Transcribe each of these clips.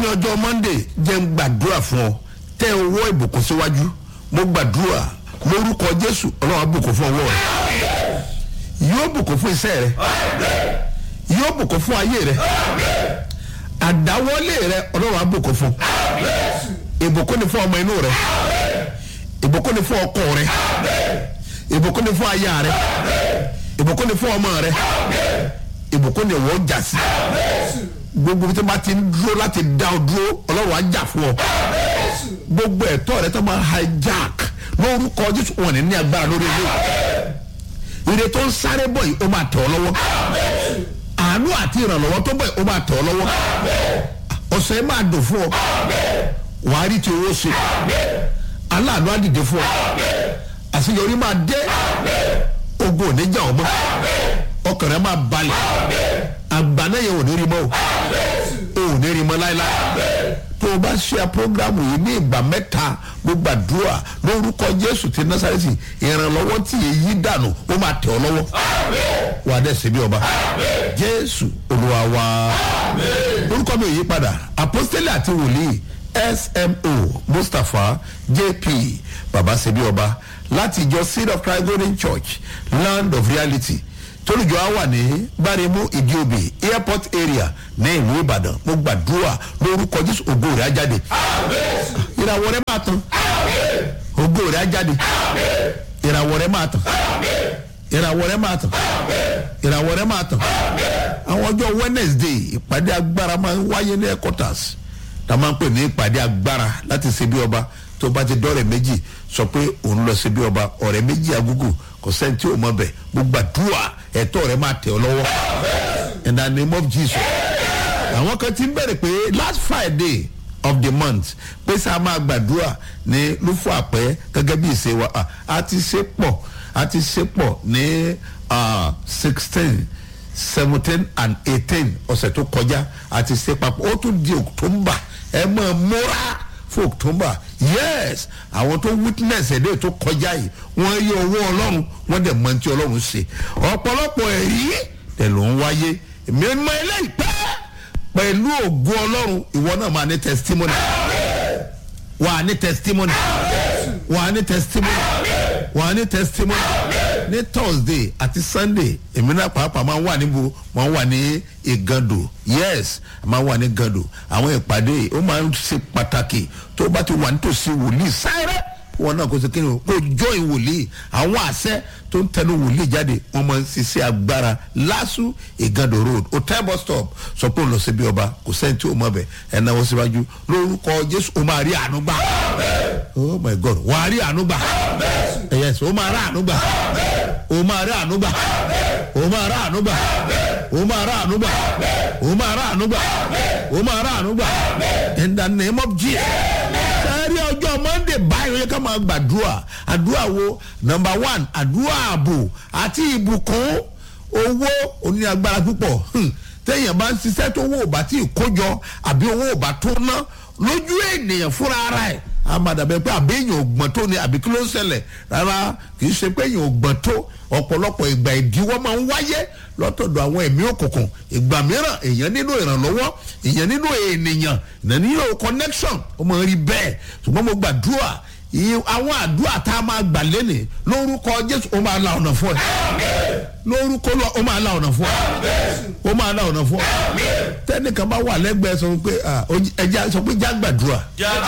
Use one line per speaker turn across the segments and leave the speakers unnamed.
lónìí ọjọ́ monday jẹ́ ń gbàdúrà fún ọ tẹ owó ìbùkún síwájú mo gbàdúrà lórúkọ jésù ọlọ́run á bùkún fún ọwọ́ rẹ yóò bùkún fún iṣẹ́ rẹ yóò bùkún fún ayé rẹ àdáwọlé rẹ ọlọ́run á bùkún fún ìbùkún ni fún ọmọ inú rẹ ìbùkún ni fún ọkọ rẹ ìbùkún ni fún aya rẹ ìbùkún ni fún ọmọ rẹ ìbùkún ni wọ́n jà sí gbogbo tí wọ́n ti ń dúró láti dá ọ dúró ọlọ́run á jà fún ọ gbogbo ẹ̀tọ́ rẹ tó máa hijack lórúkọ jésù wọn ní ní agbára lórí ilé ire tó ń sáré bọ̀ yìí ó máa tẹ̀ ọ́ lọ́wọ́ àánú àti ìrànlọ́wọ́ tó bọ̀ yìí ó máa tẹ̀ ọ́ lọ́wọ́ ọ̀sẹ̀ yìí máa dùn fún ọ wàá rí ti owó ṣe aláàánú á dìde fún ọ àṣeyọrí máa dé ogun ò ní jà ọ́ mọ́ ọkàn rẹ máa balẹ̀ àgbà náà yẹn ò ní rí mọ́ o ò ní rí mọ́ láéláé tó o bá ṣe programu yìí ní ìgbà mẹ́ta mo gbàdúrà lórúkọ jésù ti násàrẹ́sì ìrànlọ́wọ́ tí èyí dànù ó máa tẹ̀ ọ́ lọ́wọ́ wà á dẹ̀ ṣe bí ọba jésù olúwa wa orúkọ mi ò yí padà apostole àti wòlíì smo mustapha jp baba ṣe bí ọba láti ìjọ seed of christ golden church land of reality tolùjọ á wà ní gbáremú ìdíòbí airport area ní ìlú ìbàdàn mo gbàdúrà lórúkọ jésù ògo rẹ̀ á jáde ìràwọ̀ rẹ̀ máa tán ògo rẹ̀ á jáde ìràwọ̀ rẹ̀ máa tán ìràwọ̀ rẹ̀ máa tán ìràwọ̀ rẹ̀ máa tán àwọn ọjọ́ wednesday ìpàdé agbára máa ń wáyé ní headquarters tá a máa ń pè ní ìpàdé agbára láti ṣe bí ọba tó bá ti dọ́rẹ̀ méjì sọ pé òun lọ sí bí ọba ọ̀rẹ́ méjì agúgù kò sẹ́ni tí ò mọ bẹ̀ gbogbo àdúrà ẹ̀tọ́ rẹ̀ máa tẹ̀ ọ́ lọ́wọ́ in the name of jesus àwọn kan ti ń bẹ̀rẹ̀ pé last friday of the month pé sáà máa gbàdúrà ní lúfọ àpẹ gẹ́gẹ́ bí ìṣe wa a ti ṣe pọ̀ a ti ṣe pọ̀ ní sixteen seventeen and eighteen ọ̀sẹ̀ tó kọjá a ti ṣe papọ̀ ó tún di october ẹ mọ̀ múra fún october yes àwọn tó witness ẹ̀dẹ́ tó kọjá yìí wọ́n rí owó ọlọ́run wọ́n dẹ̀ mọ tí ọlọ́run ṣe ọ̀pọ̀lọpọ̀ ẹ̀rí tẹ̀ ló ń wáyé èmi mọ eléyìí pẹ́ pẹ̀lú ògo ọlọ́run ìwọ náà máa ní testimony wà á ní testimony wà á ní testimony wà á ní testimony ní thursday àti sunday èmi náà pàápàá máa ń wà níbo máa ń wà ní ìgàndò yes máa ń wà ní ìgàndò àwọn ìpàdé ó máa ń ṣe pàtàkì tó bá ti wà nítòsí wòlíì sáré wọn náà kò sí kí ni kò join wòlíì àwọn àṣẹ tó ń tẹnu wòlíì jáde wọn máa ń ṣiṣẹ́ agbára lásù ìgàndò road hotel bus stop sọ pé òun lọ síbi ọba kò sẹ́ni tí ó mọ̀ bẹ̀ ẹ̀ náwó síwájú lórúkọ jésù ó máa rí àánú gbà oh my god wàá rí àánú gbà yes ó máa rí àánú gbà o máa rí àánú gbà o máa rí àánú gbà o máa rí àánú gbà o máa rí àánú gbà o máa rí àánú gbà in the name of jesus sẹ́rí ọjọ́ monday báyìí ká máa gbàdúrà àdúrà wo number one àdúrà ààbò àti ìbùkún owó oní agbára púpọ̀ téèyàn bá ń ṣiṣẹ́ tó owó ò bá tí ì kójọ àbí owó ò bá tó ná lójú ènìyàn fúnra ara ẹ̀ amadabẹ pé àbí èèyàn ògbọ́n tó ni àbí kí ló ń ṣẹlẹ̀ rárá kì í ṣe pé èèyàn ògbọ́n tó ọ̀pọ̀lọpọ̀ ìgbà ìdíwọ́ máa ń wáyé lọ́tọ̀dọ̀ àwọn ẹ̀mí òkùnkùn ìgbà mìíràn èèyàn nínú ìrànlọ́wọ́ èèyàn nínú ènìyàn èèyàn nínú connection ó máa ń rí bẹ́ẹ̀ ṣùgbọ́n mo gbàdúrà àwọn àdúrà tá a máa gbà lẹ́nìí lórúkọ jésù ó máa la ọ̀nà fún ẹ lórúkọ lọ ó máa la ọ̀nà fún ẹ ó máa la ọ̀nà fún ẹ tẹ́nìkan bá wà lẹ́gbẹ̀ẹ́ sọ pé ẹja sọ pé já gbàdúrà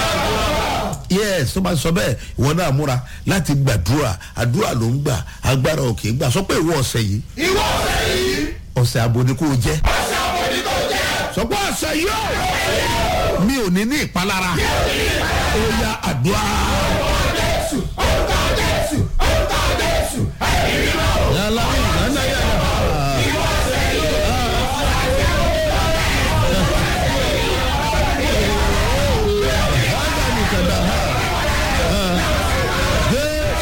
yes tó bá sọ bẹ́ẹ̀ ìwọ náà múra láti gbàdúrà àdúrà ló ń gbà agbára òkè gbà sọ pé ìwọ ọ̀sẹ̀ yìí
ìwọ ọ̀sẹ̀ yìí
ọ̀sẹ̀ àbò ni kò jẹ́
ọ̀sẹ̀ àbò ni kò jẹ́
sọ pé ọ̀sẹ̀ yóò mi ò ní ní ìpalára ó yá àdúrà.
orúkọ jésù orúkọ jésù orúkọ jésù ẹ̀rí mímọ́